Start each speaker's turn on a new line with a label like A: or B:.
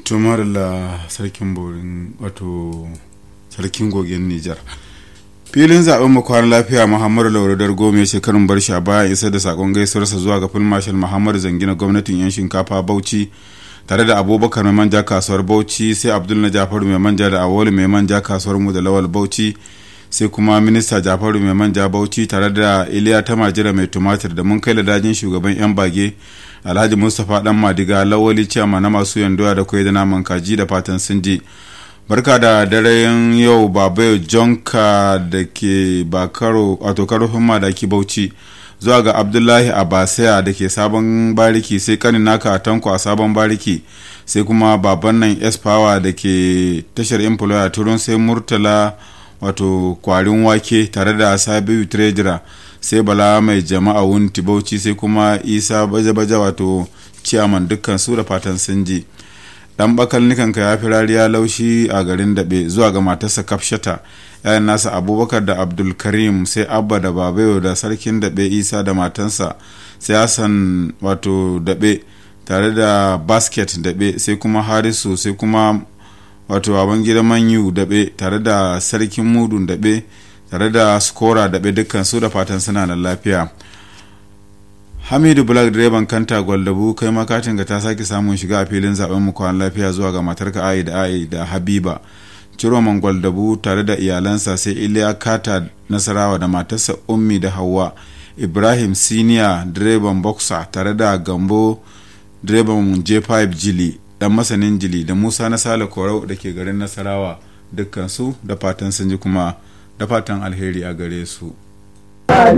A: tumar la sarkin borin wato sarkin gogen nijar filin zaben mu kwana lafiya muhammadu lauradar goma shekarun bar shi a baya isa da sakon gaisuwarsa zuwa ga fil marshal muhammadu zangina gwamnatin yan shinkafa bauchi tare da abubakar mai manja kasuwar bauchi sai abdul na jafaru mai manja da awolu mai manja kasuwar mu da lawal bauchi sai kuma minista jafaru mai manja bauchi tare da iliya ta majira mai tumatir da mun kai da dajin shugaban yan bage alhaji mustapha dan madiga lawali ciyama na masu yandoya da kwai da naman kaji da fatan sun je barka da daren yau babayo jonka da ke bakaro wato karofin madaki bauchi zuwa ga abdullahi abasaya da ke sabon bariki sai kanin naka a tanko a sabon bariki sai kuma baban nan espower da ke tashar employer turun sai murtala wato kwarin wake tare da sabiu treasurer sai bala mai jama'a wunti bauchi sai kuma isa baje-baje wato ciyaman dukkan su da fatan sun ji dan bakal nikanka ya fi rariya laushi a garin daɓe zuwa ga matarsa kafshata yayan nasa abubakar da abdulkarim sai abba da babayo da sarkin daɓe isa da matansa sai hassan wato daɓe tare da basket daɓe sai kuma harisu sai kuma wato baban gidan manyu daɓe tare da sarkin mudun daɓe tare da skora daɓe dukkan su da fatan suna da lafiya hamidu black direban kanta gwaldabu kai makatin ga ta sake samun shiga a filin zaben mu kwan lafiya zuwa ga matarka ayi da ayi da habiba ciroman gwaldabu tare da iyalansa sai iliya kata nasarawa da matarsa ummi da hawa ibrahim siniya direban boxer tare da gambo direban j5 jili dan masanin jili da musa na sale korau da ke garin nasarawa dukkan su da fatan sun ji kuma da fatan alheri a gare su